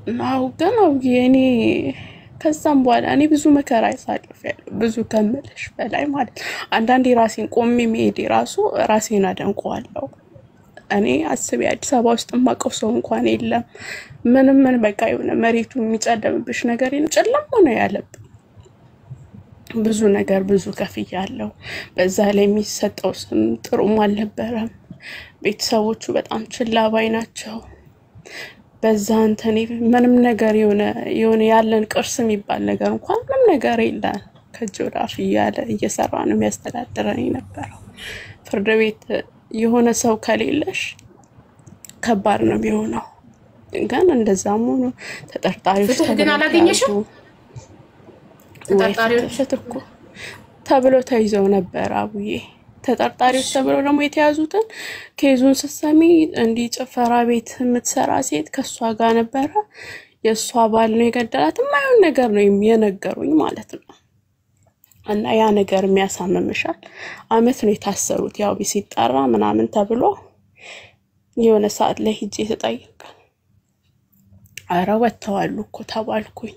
አው ግን አውዬ እኔ ከዛም በኋላ እኔ ብዙ መከራ አሳልፌያለሁ። ብዙ ከምልሽ በላይ ማለት ነው። አንዳንዴ ራሴን ቆሜ መሄዴ ራሱ ራሴን አደንቀዋለሁ። እኔ አስቤ አዲስ አበባ ውስጥ የማውቀው ሰው እንኳን የለም። ምንም ምን በቃ የሆነ መሬቱ የሚጨለምብሽ ነገር የለም። ጨለማ ነው ያለብን። ብዙ ነገር ብዙ ከፍያለሁ። በዛ ላይ የሚሰጠው ስም ጥሩም አልነበረም። ቤተሰቦቹ በጣም ችላ ባይ ናቸው። በዛ እንትን ምንም ነገር የሆነ የሆነ ያለን ቅርስ የሚባል ነገር እንኳን ምንም ነገር የለን። ከእጅ ወደ አፍ እያለ እየሰራ ነው የሚያስተዳድረን የነበረው። ፍርድ ቤት የሆነ ሰው ከሌለሽ ከባድ ነው የሚሆነው። ግን እንደዛም ሆኖ ተጠርጣሪዎች ፍትህ ግን ተብለው አላገኘሽም? ተያዙ። ወይ ተጠርጣሪዎች ፍትህ እኮ ተብሎ ተይዘው ነበር አቡዬ። ተጠርጣሪዎች ተብለው ደግሞ የተያዙትን ኬዙን ስትሰሚ እንዲህ ጭፈራ ቤት የምትሰራ ሴት ከእሷ ጋር ነበረ፣ የእሷ ባል ነው የገደላት። የማይሆን ነገር ነው የነገሩኝ ማለት ነው። እና ያ ነገር የሚያሳምምሻል። አመት ነው የታሰሩት። ያው ሲጠራ ምናምን ተብሎ የሆነ ሰዓት ላይ ሂጄ ተጠየቀ። አረ ወጥተዋሉ እኮ ተባልኩኝ።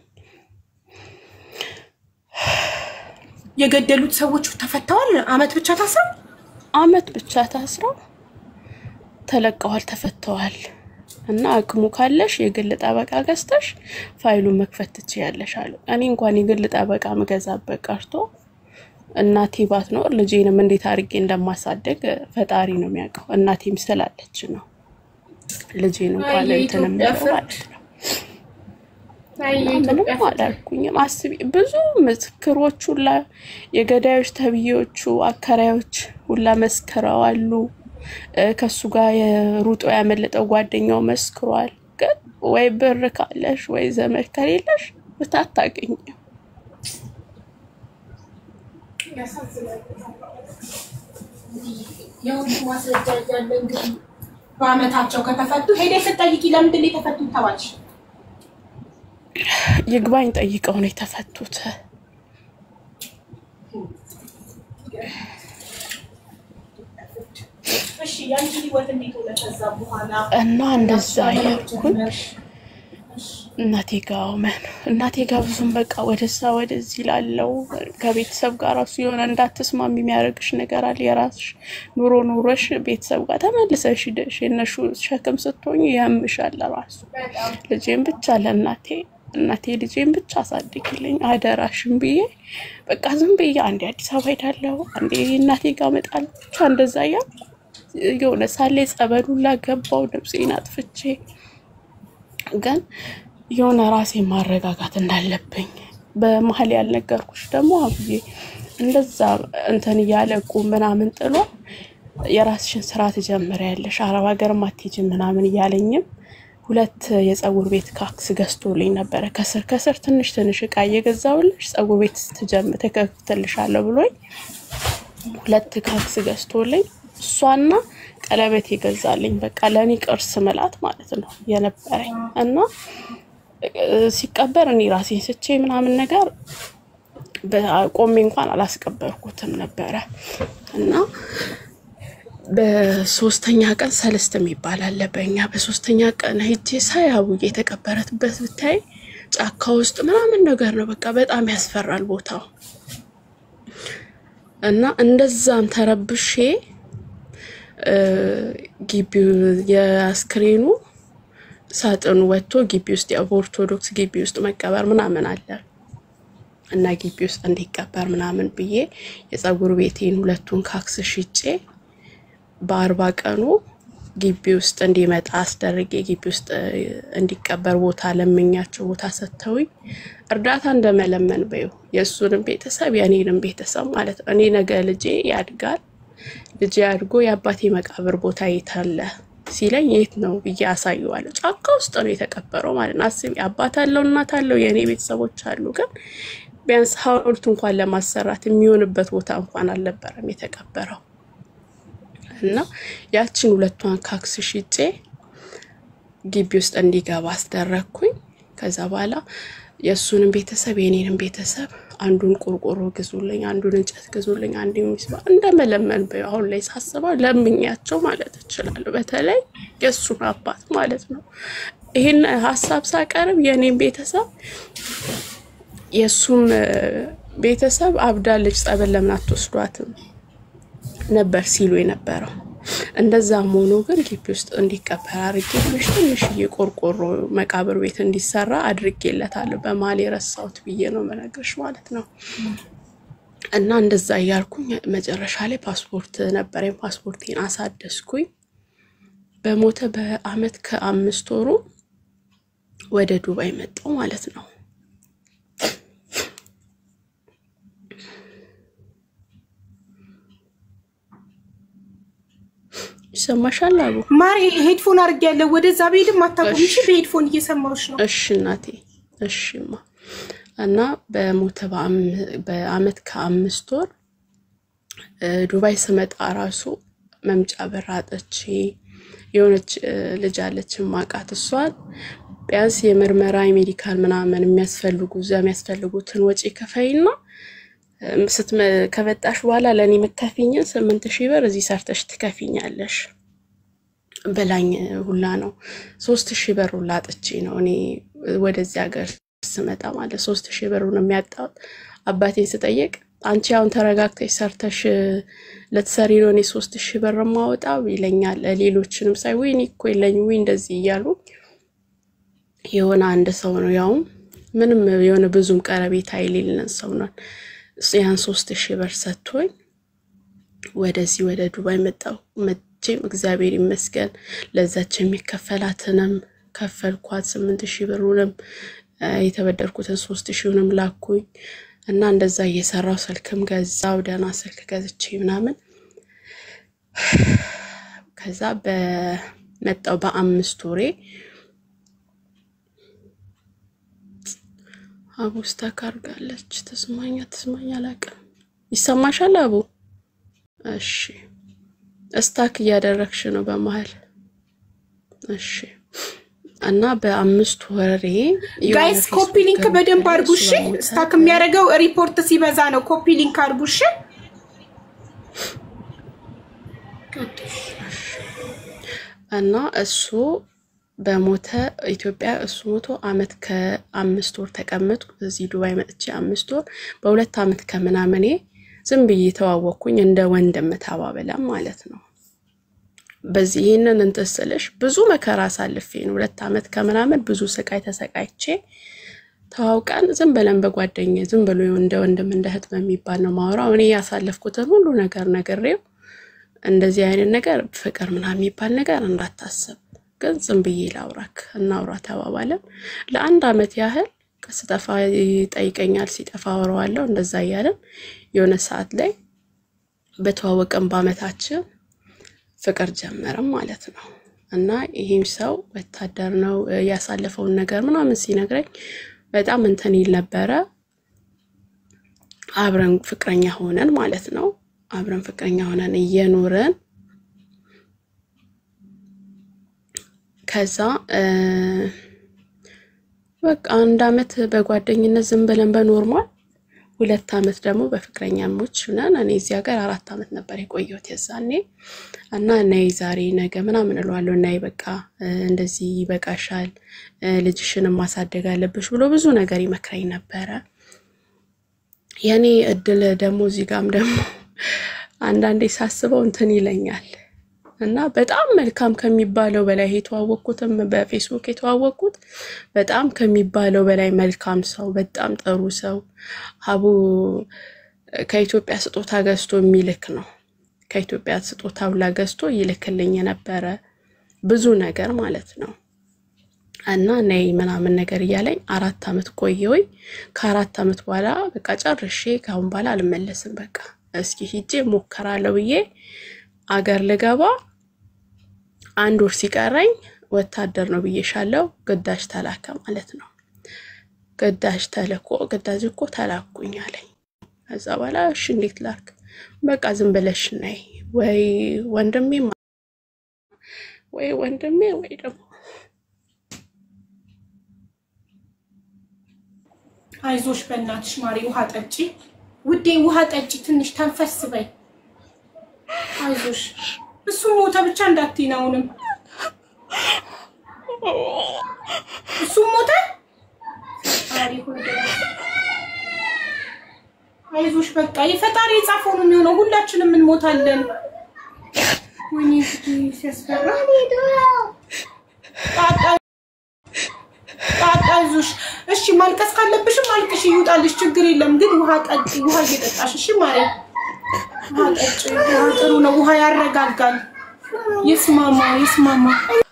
የገደሉት ሰዎች ተፈተዋል። አመት ብቻ ታስረው አመት ብቻ ታስረው ተለቀዋል፣ ተፈተዋል። እና አቅሙ ካለሽ የግል ጠበቃ ገዝተሽ ፋይሉን መክፈት ትችያለሽ አሉ። እኔ እንኳን የግል ጠበቃ ምገዛበት ቀርቶ እናቴ ባትኖር ልጄንም እንዴት አድርጌ እንደማሳደግ ፈጣሪ ነው የሚያውቀው። እናቴም ስላለች ነው ልጄን እንኳን እንትን የኢትዮጵያ የምለው ፍርድ ማለት ነው። አይ እና የኢትዮጵያ ምንም አላልኩኝም። አስቢ ብዙ ምስክሮች ሁላ የገዳዮች ተብዬዎቹ አከራዮች ሁላ መስክረዋሉ። እ ከሱ ጋር የሩጦ ያመለጠው ጓደኛው መስክሯል። ግን ወይ ብር ካለሽ ወይ ዘመድ ከሌለሽ ፍትህ አታገኝም። የሁሉ ማስረጃ እያለ እንግዲህ በአመታቸው ከተፈቱ ሄደሽ ስትጠይቂ ለምንድን ነው የተፈቱት ተባልሽ? ይግባኝ ጠይቀው ነው የተፈቱት። እሺ ያንቺ ህይወት እንዴት ሆነ ከዛ በኋላ? እና እንደዛ እያልኩኝ እናቴ ጋ መን እናቴ ጋ ብዙም በቃ ወደዛ ወደዚህ ላለው ከቤተሰብ ጋር ራሱ የሆነ እንዳትስማሚ የሚያደርግሽ ነገር አለ። የራስሽ ኑሮ ኑሮሽ ቤተሰብ ጋር ተመልሰሽ ሂደሽ የነሱ ሸክም ስትሆኝ ያምሻል። ራሱ ልጄን ብቻ ለእናቴ እናቴ ልጄን ብቻ አሳድግልኝ አደራሽን ብዬ በቃ ዝም ብዬ አንዴ አዲስ አበባ ሄዳለሁ፣ አንዴ እናቴ ጋር እመጣለሁ። ብቻ እንደዛ እያልኩ የሆነ ሳሌ ጸበሉላ ገባው ነፍሴን አጥፍቼ ግን የሆነ ራሴ ማረጋጋት እንዳለብኝ በመሀል ያልነገርኩሽ ደግሞ አብዬ እንደዛ እንትን እያለቁ ምናምን ጥሎ የራስሽን ስራ ትጀምሪያለሽ አረብ ሀገር አትሄጂም ምናምን እያለኝም ሁለት የጸጉር ቤት ካክስ ገዝቶልኝ ነበረ። ከስር ከስር ትንሽ ትንሽ እቃ እየገዛውልሽ ጸጉር ቤት ስትጀምር ተከፍትልሻለሁ ብሎኝ ሁለት ካክስ ገዝቶልኝ እሷና ቀለበት ይገዛልኝ። በቃ ለእኔ ቅርስ ምላት ማለት ነው የነበረኝ እና እ፣ ሲቀበር እኔ ራሴን ስቼ ምናምን ነገር ቆሜ እንኳን አላስቀበርኩትም ነበረ እና በሶስተኛ ቀን ሰለስት የሚባል አለ በኛ በሶስተኛ ቀን ሄጄ ሳይ አቡዬ የተቀበረትበት ብታይ ጫካ ውስጥ ምናምን ነገር ነው። በቃ በጣም ያስፈራል ቦታው እና እንደዛም ተረብሼ እ፣ ግቢው የአስክሬኑ ሳጥኑ ወጥቶ ግቢ ውስጥ ያው በኦርቶዶክስ ግቢ ውስጥ መቀበር ምናምን አለ እና ግቢ ውስጥ እንዲቀበር ምናምን ብዬ የጸጉር ቤቴን ሁለቱን ካክስ ሽጬ በአርባ ቀኑ ግቢ ውስጥ እንዲመጣ አስደርጌ ግቢ ውስጥ እ፣ እንዲቀበር ቦታ ለምኛቸው ቦታ ሰጥተውኝ እርዳታ እንደመለመን በይው የእሱንም ቤተሰብ የእኔንም ቤተሰብ ማለት ነው። እኔ ነገ ልጄ ያድጋል ልጄ አድጎ የአባቴ መቃብር ቦታ የት አለ ሲለኝ የት ነው ብዬ አሳየዋለሁ። ጫካ ውስጥ ነው የተቀበረው ማለት ነው። አስቢ፣ አባት አለው እናት አለው የእኔ ቤተሰቦች አሉ። ግን ቢያንስ ሐውልት እንኳን ለማሰራት የሚሆንበት ቦታ እንኳን አልነበረም የተቀበረው። እና ያችን ሁለቷን ካክስ ሽጬ ግቢ ውስጥ እንዲገባ አስደረግኩኝ። ከዛ በኋላ የእሱንም ቤተሰብ የኔንም ቤተሰብ አንዱን ቆርቆሮ ግዙልኝ፣ አንዱን እንጨት ግዙልኝ፣ አንዱ ሚስባ እንደመለመን በ አሁን ላይ ሳስበው ለምኛቸው ማለት እችላለሁ። በተለይ የእሱን አባት ማለት ነው። ይህን ሀሳብ ሳቀርብ የእኔም ቤተሰብ የእሱም እ፣ ቤተሰብ አብዳለች ጸበል ለምን አትወስዷትም ነበር ሲሉ የነበረው። እንደዛም ሆኖ ግን ግቢ ውስጥ እንዲቀበር አድርጌ ትንሽ ትንሽዬ ቆርቆሮ መቃብር ቤት እንዲሰራ አድርጌለታለሁ። በመሀል የረሳሁት ብዬ ነው መነግርሽ ማለት ነው። እና እንደዛ እያልኩኝ መጨረሻ ላይ ፓስፖርት ነበረኝ። ፓስፖርቴን አሳደስኩኝ። በሞተ በአመት ከአምስት ወሩ ወደ ዱባይ መጣሁ ማለት ነው። ይሰማሻል አቡ? ማሪ ሄድፎን አድርጌያለሁ። ወደዛ ብሄድም አታውቁም። እሺ በሄድፎን እየሰማሁሽ ነው። እሺ እናቴ፣ እሺማ። እና በሞተ በአም- በአመት ከአምስት ወር እ፣ ዱባይ ስመጣ ራሱ መምጫ በር አጥቼ የሆነች እ፣ ልጅ አለች ማቃት እሷን ቢያንስ የምርመራ የሜዲካል ምናምን የሚያስፈልጉ እዛ የሚያስፈልጉትን ወጪ ከፈይና እም፣ ስትመ- ከመጣሽ በኋላ ለእኔ የምትከፊኝን ስምንት ሺህ ብር እዚህ ሰርተሽ ትከፊኛለሽ በላኝ ሁላ ነው። ሶስት ሺህ ብር ሁላ አጥቼ ነው እኔ ወደዚህ ሀገር ስመጣ ማለት ሶስት ሺህ ብሩን የሚያጣሁት አባቴን ስጠይቅ አንቺ አሁን ተረጋግተሽ ሰርተሽ ልትሰሪ ነው እኔ ሶስት ሺህ ብር ማወጣው ይለኛል። ሌሎችንም ሳይ ወይ እኔ እኮ የለኝ ወይ እንደዚህ እያሉ የሆነ አንድ ሰው ነው ያውም ምንም የሆነ ብዙም ቀረቤታ የሌለን ሰው ነው ያን ሶስት ሺህ ብር ሰጥቶኝ ወደዚህ ወደ ዱባይ መጣሁ። መቼም እግዚአብሔር ይመስገን ለዛች የሚከፈላትንም ከፈልኳት። ስምንት ሺህ ብሩንም እ፣ የተበደርኩትን ሶስት ሺውንም ላኩኝ እና እንደዛ እየሰራው ስልክም ገዛው ደህና ስልክ ገዝቼ ምናምን ከዛ በመጣው በአምስት ወሬ አቡ ስታክ አድርጋለች። ተስማኛ ተስማኛ አላውቅም። ይሰማሻል አቡ? እሺ እስታክ እያደረግሽ ነው በመሀል። እሺ እና በአምስት ወሬ የሆነ ጋይስ ፌስቡክ ኮፒ ሊንክ ገብቼ በደንብ አድርጉ እሱ እሺ። በሞተ ስታክ የሚያደርገው ሪፖርት ሲበዛ ነው። ኮፒ ሊንክ አድርጉ እሺ። እና እሱ በሞተ ኢትዮጵያ እሱ ሞቶ አመት ከአምስት ወር ተቀመጥኩ እዚህ ዱባይ መጥቼ አምስት ወር በሁለት አመት ከምናምኔ ዝም ብዬ ተዋወቅኩኝ እንደ ወንድም ተባብለን ማለት ነው። በዚህ ይህንን እንትን ስልሽ ብዙ መከራ አሳልፌ ነው ሁለት አመት ከምናምን ብዙ ስቃይ ተሰቃይቼ ተዋውቀን ዝም ብለን በጓደኛ ዝም ብሎ እንደ ወንድም እንደ እህት በሚባል ነው ማውራው። እኔ ያሳለፍኩትን ሁሉ ነገር ነግሬው እንደዚህ አይነት ነገር ፍቅር ምናምን የሚባል ነገር እንዳታስብ፣ ግን ዝም ብዬ ላውራክ እናውራ ተባባለን። ለአንድ አመት ያህል ስጠፋ ይጠይቀኛል፣ ሲጠፋ አወራዋለሁ። እንደዛ እያለን የሆነ ሰዓት ላይ በተዋወቅን በአመታችን ፍቅር ጀመረም ማለት ነው። እና ይህም ሰው ወታደር ነው እ፣ ያሳለፈውን ነገር ምናምን ሲነግረኝ በጣም እንትን ይል ነበረ። አብረን ፍቅረኛ ሆነን ማለት ነው። አብረን ፍቅረኛ ሆነን እየኖረን ከዛ እ፣ በቃ አንድ አመት በጓደኝነት ዝም ብለን በኖርማል ሁለት አመት ደግሞ በፍቅረኛሞች ነን። እኔ እዚህ ሀገር አራት አመት ነበር የቆየሁት የዛኔ እና ነይ ዛሬ ነገ ምናምን እለዋለሁ። ነይ በቃ እ፣ እንደዚህ ይበቃሻል፣ እ፣ ልጅሽንም ማሳደግ አለብሽ ብሎ ብዙ ነገር ይመክረኝ ነበረ። የኔ እድል ደግሞ እዚህ ጋም ደግሞ አንዳንዴ ሳስበው እንትን ይለኛል እና በጣም መልካም ከሚባለው በላይ የተዋወቅኩትም በፌስቡክ የተዋወቅኩት በጣም ከሚባለው በላይ መልካም ሰው፣ በጣም ጥሩ ሰው አቡ ከኢትዮጵያ ስጦታ ገዝቶ የሚልክ ነው። ከኢትዮጵያ ስጦታ ሁላ ገዝቶ ይልክልኝ የነበረ ብዙ ነገር ማለት ነው። እና ነይ ምናምን ነገር እያለኝ አራት አመት ቆየሁኝ። ከአራት አመት በኋላ በቃ ጨርሼ ከአሁን በኋላ አልመለስም፣ በቃ እስኪ ሂጄ ሞከራለሁ ብዬ አገር ልገባ አንድ ወር ሲቀረኝ ወታደር ነው ብዬሻለሁ፣ ግዳጅ ተላከ ማለት ነው። ግዳጅ ተልኮ ግዳጅ እኮ ተላኩኝ አለኝ። ከዛ በኋላ እሺ እንዴት ላክ? በቃ ዝም ብለሽ ነይ ወይ ወንድሜ ወይ ወንድሜ ወይ ደግሞ አይዞሽ በእናትሽ ማሪ፣ ውሃ ጠጪ ውዴ፣ ውሃ ጠጪ፣ ትንሽ ተንፈስ በይ። አይዞሽ እሱ ሞተ ብቻ እንዳትዪ ነው አሁንም እሱም ሞተ። ፈጣሪ ሆይ አይዞሽ፣ በቃ የፈጣሪ የጻፈው ነው የሚሆነው። ሁላችንም እንሞታለን። ወይኔ እንግዲህ ሲያስፈራ። ጣጣ ጣጣ፣ አይዞሽ። እሺ ማልቀስ ካለብሽም አልቅሽ፣ ይውጣልሽ፣ ችግር የለም። ግን ውሃ ጠጪ፣ ውሃ እየጠጣሽ እሺ። ማርያም ውሃ ጠጪ። ውሃ ጥሩ ነው። ውሃ ያረጋጋል። ይስማማ፣ ይስማማ።